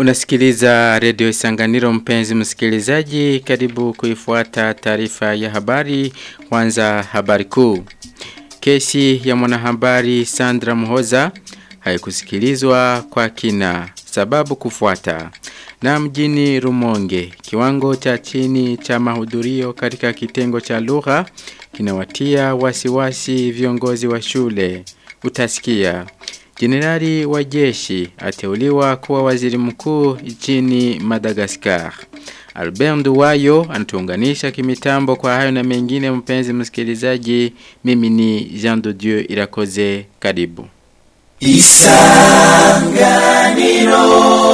Unasikiliza redio Isanganiro mpenzi msikilizaji karibu kuifuata taarifa ya habari kwanza habari kuu. Kesi ya mwanahabari Sandra Muhoza haikusikilizwa kwa kina sababu kufuata. Na mjini Rumonge kiwango cha chini cha mahudhurio katika kitengo cha lugha kinawatia wasiwasi viongozi wa shule. Utasikia Jenerali wa jeshi ateuliwa kuwa waziri mkuu nchini Madagascar. Albert Nduwayo anatuunganisha kimitambo kwa hayo na mengine mpenzi msikilizaji. Mimi ni Jean de Dieu Irakoze karibu. Isanganiro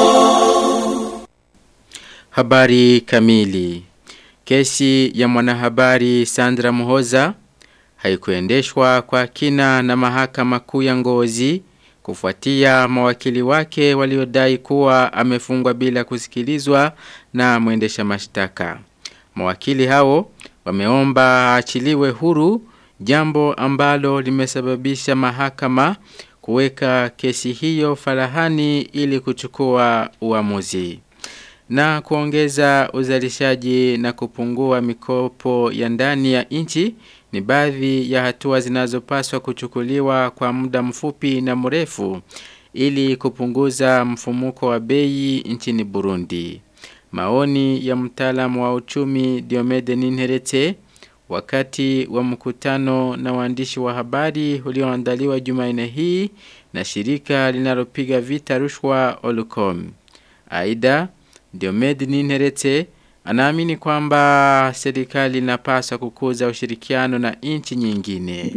Habari kamili. Kesi ya mwanahabari Sandra Muhoza haikuendeshwa kwa kina na mahakama kuu ya Ngozi kufuatia mawakili wake waliodai kuwa amefungwa bila kusikilizwa na mwendesha mashtaka. Mawakili hao wameomba aachiliwe huru jambo ambalo limesababisha mahakama kuweka kesi hiyo farahani ili kuchukua uamuzi na kuongeza uzalishaji na kupungua mikopo ya ndani ya nchi ni baadhi ya hatua zinazopaswa kuchukuliwa kwa muda mfupi na mrefu ili kupunguza mfumuko wa bei nchini Burundi. Maoni ya mtaalamu wa uchumi Diomede Ninherete wakati wa mkutano na waandishi wa habari ulioandaliwa Jumanne hii na shirika linalopiga vita rushwa Olcom. Aidha, Diomede Ninherete anaamini kwamba serikali inapaswa kukuza ushirikiano na nchi nyingine.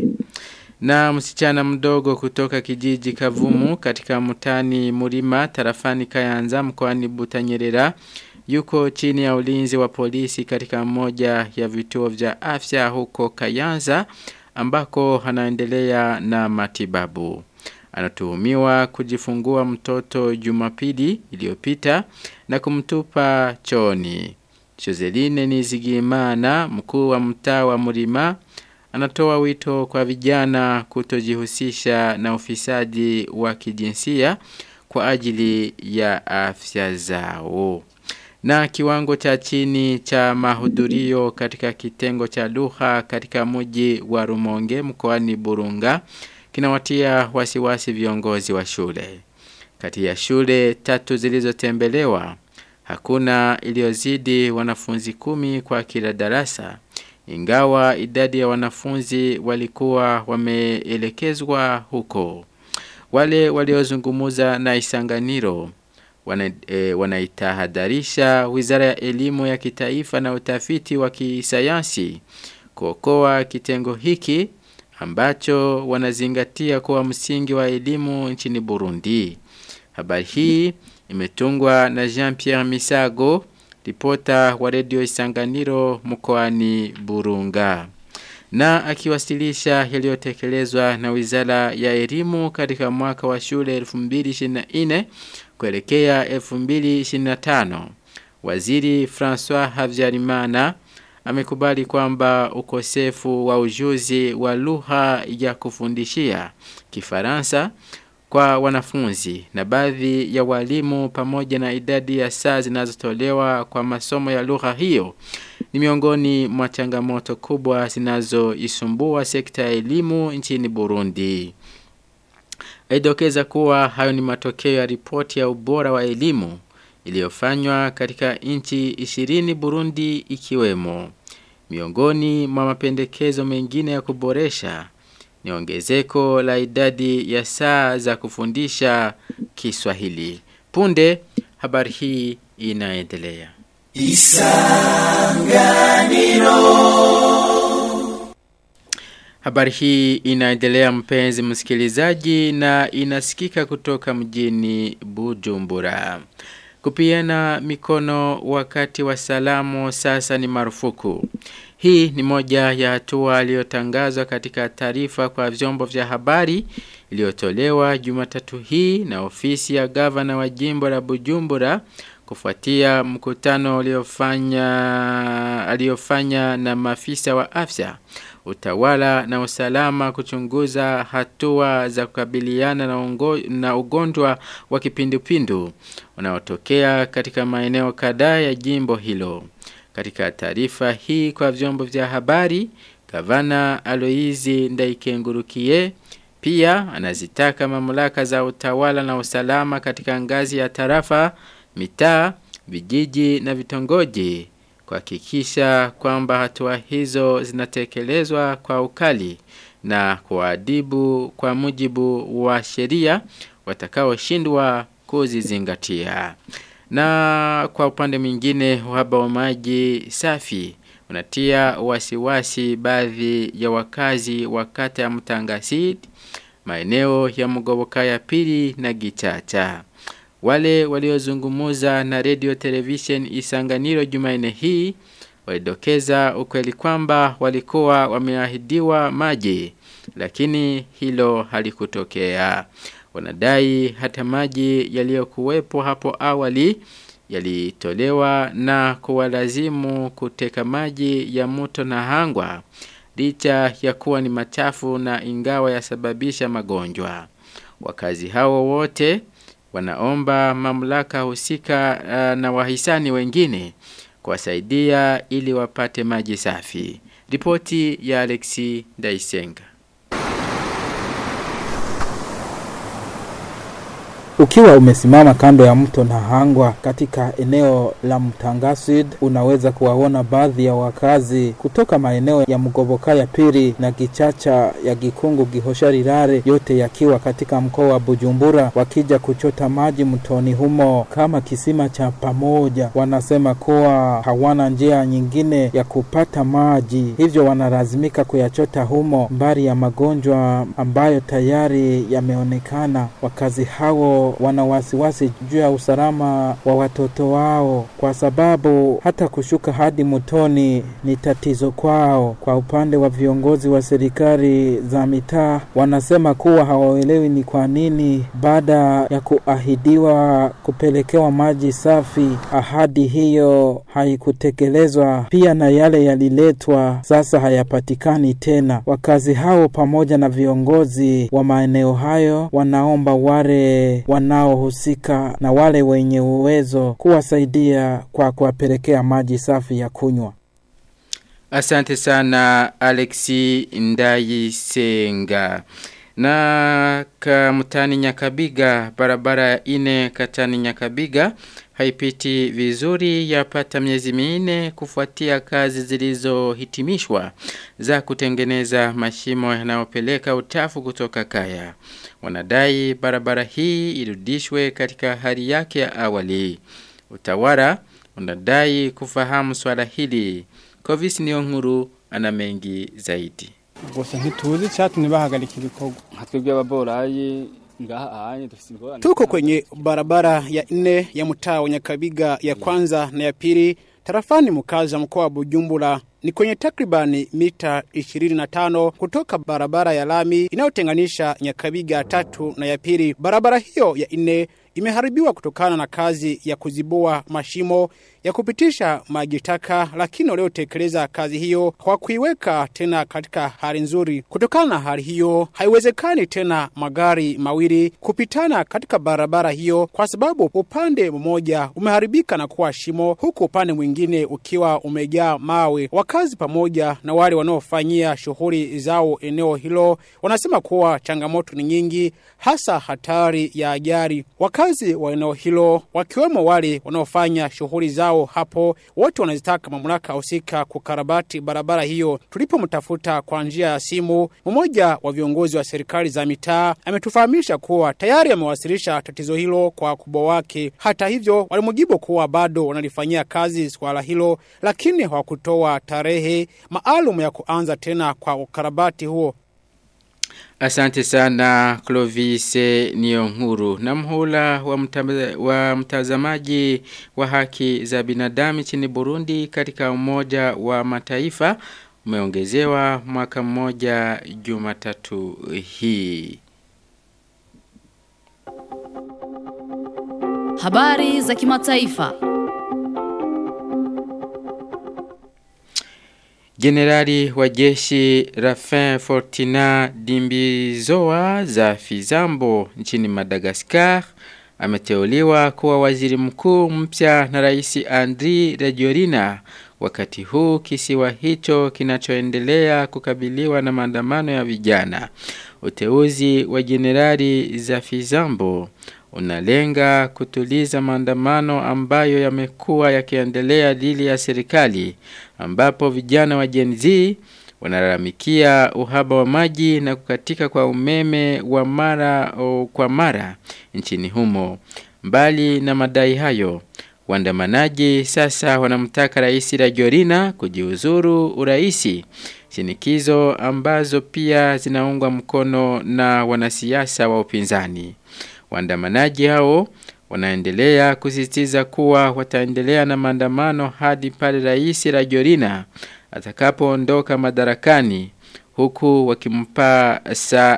Na msichana mdogo kutoka kijiji Kavumu katika mtani Murima tarafani Kayanza mkoani Butanyerera yuko chini ya ulinzi wa polisi katika moja ya vituo vya afya huko Kayanza ambako anaendelea na matibabu. Anatuhumiwa kujifungua mtoto Jumapili iliyopita na kumtupa choni. Joseline Nizigimana mkuu wa mtaa wa Murima anatoa wito kwa vijana kutojihusisha na ufisadi wa kijinsia kwa ajili ya afya zao. Na kiwango cha chini cha mahudhurio katika kitengo cha lugha katika mji wa Rumonge mkoani Burunga kinawatia wasiwasi viongozi wa shule. Kati ya shule tatu zilizotembelewa hakuna iliyozidi wanafunzi kumi kwa kila darasa. Ingawa idadi ya wanafunzi walikuwa wameelekezwa huko. Wale waliozungumuza na Isanganiro wana, e, wanaitahadharisha Wizara ya Elimu ya Kitaifa na Utafiti wa Kisayansi kuokoa kitengo hiki ambacho wanazingatia kuwa msingi wa elimu nchini Burundi. Habari hii imetungwa na Jean-Pierre Misago, ripota wa redio Isanganiro mkoani Burunga. Na akiwasilisha yaliyotekelezwa na Wizara ya Elimu katika mwaka wa shule 2024 kuelekea 2025. Waziri François Havyarimana amekubali kwamba ukosefu wa ujuzi wa lugha ya kufundishia Kifaransa kwa wanafunzi na baadhi ya walimu pamoja na idadi ya saa zinazotolewa kwa masomo ya lugha hiyo ni miongoni mwa changamoto kubwa zinazoisumbua sekta ya elimu nchini Burundi. Aidokeza kuwa hayo ni matokeo ya ripoti ya ubora wa elimu iliyofanywa katika nchi 20 Burundi ikiwemo. Miongoni mwa mapendekezo mengine ya kuboresha ni ongezeko la idadi ya saa za kufundisha Kiswahili. Punde habari hii inaendelea. Isanganiro Habari hii inaendelea mpenzi msikilizaji na inasikika kutoka mjini Bujumbura. Kupiana mikono wakati wa salamu sasa ni marufuku. Hii ni moja ya hatua iliyotangazwa katika taarifa kwa vyombo vya habari iliyotolewa Jumatatu hii na ofisi ya gavana wa jimbo la Bujumbura kufuatia mkutano uliofanya aliyofanya na maafisa wa afya utawala na usalama kuchunguza hatua za kukabiliana na, ungo, na ugonjwa wa kipindupindu unaotokea katika maeneo kadhaa ya jimbo hilo. Katika taarifa hii kwa vyombo vya habari, Gavana Aloizi Ndaikengurukie pia anazitaka mamlaka za utawala na usalama katika ngazi ya tarafa, mitaa, vijiji na vitongoji kuhakikisha kwamba hatua hizo zinatekelezwa kwa ukali na kuadibu kwa mujibu wa sheria watakaoshindwa kuzizingatia. Na kwa upande mwingine uhaba wa maji safi unatia wasiwasi baadhi ya wakazi wa kata ya Mtangasid, maeneo ya Mugoboka ya pili na Gichacha. Wale waliozungumuza na radio television Isanganiro Jumanne hii walidokeza ukweli kwamba walikuwa wameahidiwa maji lakini hilo halikutokea. Wanadai hata maji yaliyokuwepo hapo awali yalitolewa na kuwalazimu kuteka maji ya mto na hangwa licha ya kuwa ni machafu na ingawa yasababisha magonjwa. Wakazi hao wote wanaomba mamlaka husika uh, na wahisani wengine kuwasaidia ili wapate maji safi. Ripoti ya Alexi Daisenga. Ukiwa umesimama kando ya mto Nahangwa katika eneo la Mtangasid, unaweza kuwaona baadhi ya wakazi kutoka maeneo ya Mgoboka ya pili na Gichacha ya Gikungu Gihosharirare, yote yakiwa katika mkoa wa Bujumbura, wakija kuchota maji mtoni humo kama kisima cha pamoja. Wanasema kuwa hawana njia nyingine ya kupata maji, hivyo wanalazimika kuyachota humo, mbali ya magonjwa ambayo tayari yameonekana. Wakazi hao wana wasiwasi juu ya usalama wa watoto wao, kwa sababu hata kushuka hadi mtoni ni tatizo kwao. Kwa upande wa viongozi wa serikali za mitaa, wanasema kuwa hawaelewi ni kwa nini baada ya kuahidiwa kupelekewa maji safi, ahadi hiyo haikutekelezwa. Pia na yale yaliletwa sasa hayapatikani tena. Wakazi hao pamoja na viongozi wa maeneo hayo wanaomba wale wanaohusika na wale wenye uwezo kuwasaidia kwa kuwapelekea maji safi ya kunywa. Asante sana Alexi Ndayisenga. Na kamutani Nyakabiga, barabara ya ine katani Nyakabiga, haipiti vizuri yapata miezi minne kufuatia kazi zilizohitimishwa za kutengeneza mashimo yanayopeleka utafu kutoka kaya. Wanadai barabara hii irudishwe katika hali yake ya awali. Utawala unadai kufahamu swala hili. Kovis Niyonkuru ana mengi zaidi. gusa ntituzi icyatumye bahagarika ibikorwa nka twebwe ababorayi ngaha anye dufite ingorane tuko kwenye barabara ya nne ya mtaa wa Nyakabiga ya kwanza na ya pili tarafani mkazi wa mkoa wa Bujumbura ni kwenye takribani mita 25 kutoka barabara ya lami inayotenganisha Nyakabiga tatu na ya pili. Barabara hiyo ya nne imeharibiwa kutokana na kazi ya kuzibua mashimo ya kupitisha maji taka, lakini waliotekeleza kazi hiyo hawakuiweka tena katika hali nzuri. Kutokana na hali hiyo, haiwezekani tena magari mawili kupitana katika barabara hiyo, kwa sababu upande mmoja umeharibika na kuwa shimo, huku upande mwingine ukiwa umejaa mawe. Wakazi pamoja na wale wanaofanyia shughuli zao eneo hilo wanasema kuwa changamoto ni nyingi, hasa hatari ya ajali. Wakazi wa eneo hilo wakiwemo wale wanaofanya shughuli zao hapo, wote wanazitaka mamlaka husika kukarabati barabara hiyo. Tulipomtafuta kwa njia ya simu, mmoja wa viongozi wa serikali za mitaa ametufahamisha kuwa tayari amewasilisha tatizo hilo kwa wakubwa wake. Hata hivyo, walimjibu kuwa bado wanalifanyia kazi swala hilo, lakini hawakutoa tarehe maalum ya kuanza tena kwa ukarabati huo. Asante sana Clovis Niyonkuru. Na mhula wa, mta, wa mtazamaji wa haki za binadamu nchini Burundi katika umoja wa mataifa umeongezewa mwaka mmoja Jumatatu hii. Habari za kimataifa. Jenerali wa jeshi Rafin Fortina Dimbizoa za Fizambo nchini Madagascar ameteuliwa kuwa waziri mkuu mpya na rais Andri Rajoelina wakati huu kisiwa hicho kinachoendelea kukabiliwa na maandamano ya vijana. Uteuzi wa jenerali za Fizambo unalenga kutuliza maandamano ambayo yamekuwa yakiendelea dhidi ya serikali ambapo vijana wa Gen Z wanalalamikia uhaba wa maji na kukatika kwa umeme wa mara o, kwa mara nchini humo. Mbali na madai hayo, waandamanaji sasa wanamtaka Rais Rajoelina kujiuzuru uraisi, shinikizo ambazo pia zinaungwa mkono na wanasiasa wa upinzani. Waandamanaji hao wanaendelea kusisitiza kuwa wataendelea na maandamano hadi pale Rais Rajoelina atakapoondoka madarakani huku wakimpa saa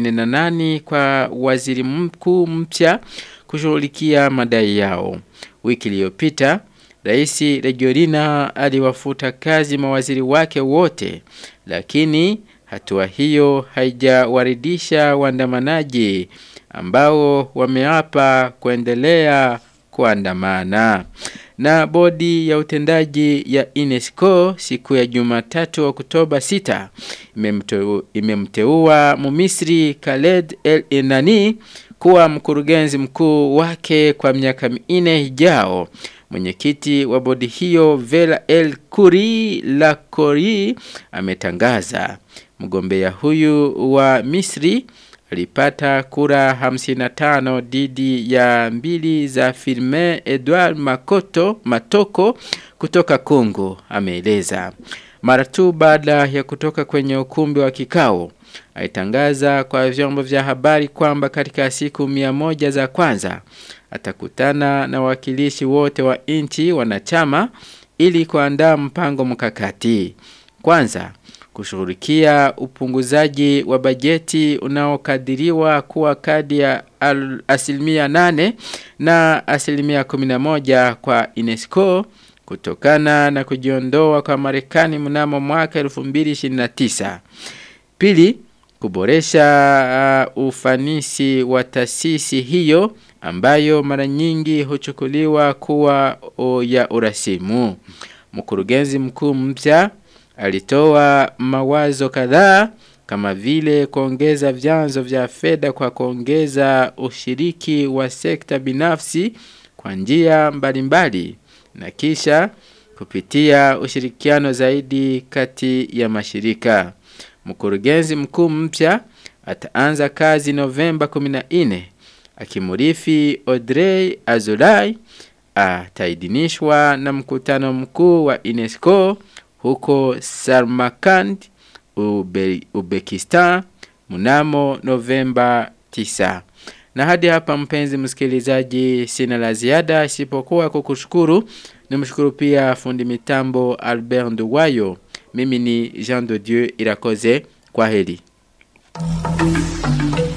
48 kwa waziri mkuu mpya kushughulikia madai yao. Wiki iliyopita Rais Rajoelina aliwafuta kazi mawaziri wake wote, lakini hatua hiyo haijawaridhisha waandamanaji ambao wameapa kuendelea kuandamana. Na bodi ya utendaji ya UNESCO siku ya Jumatatu Oktoba 6 imemteua imemteua Mumisri Khaled El Enani kuwa mkurugenzi mkuu wake kwa miaka minne ijao. Mwenyekiti wa bodi hiyo Vela El Kuri Lakori ametangaza mgombea huyu wa Misri alipata kura 55 dhidi ya mbili za Firmin Edouard Makoto Matoko kutoka Kongo ameeleza. Mara tu baada ya kutoka kwenye ukumbi wa kikao alitangaza kwa vyombo vya habari kwamba katika siku mia moja za kwanza atakutana na wawakilishi wote wa nchi wanachama ili kuandaa mpango mkakati. Kwanza kushughulikia upunguzaji wa bajeti unaokadiriwa kuwa kadi ya al- asilimia nane na asilimia kumi na moja kwa UNESCO kutokana na kujiondoa kwa Marekani mnamo mwaka 2029. Pili, kuboresha uh, ufanisi wa taasisi hiyo ambayo mara nyingi huchukuliwa kuwa o, ya urasimu. Mkurugenzi mkuu mpya alitoa mawazo kadhaa kama vile kuongeza vyanzo vya fedha kwa kuongeza ushiriki wa sekta binafsi kwa njia mbalimbali na kisha kupitia ushirikiano zaidi kati ya mashirika. Mkurugenzi mkuu mpya ataanza kazi Novemba 14 akimurithi Audrey Azoulay ataidhinishwa na mkutano mkuu wa UNESCO huko Samarkand, Ube, Uzbekistan mnamo Novemba 9. Na hadi hapa mpenzi msikilizaji sina la ziada isipokuwa kukushukuru. Nimshukuru pia fundi mitambo Albert Nduwayo. Mimi ni Jean de Dieu Irakoze. Kwa heri.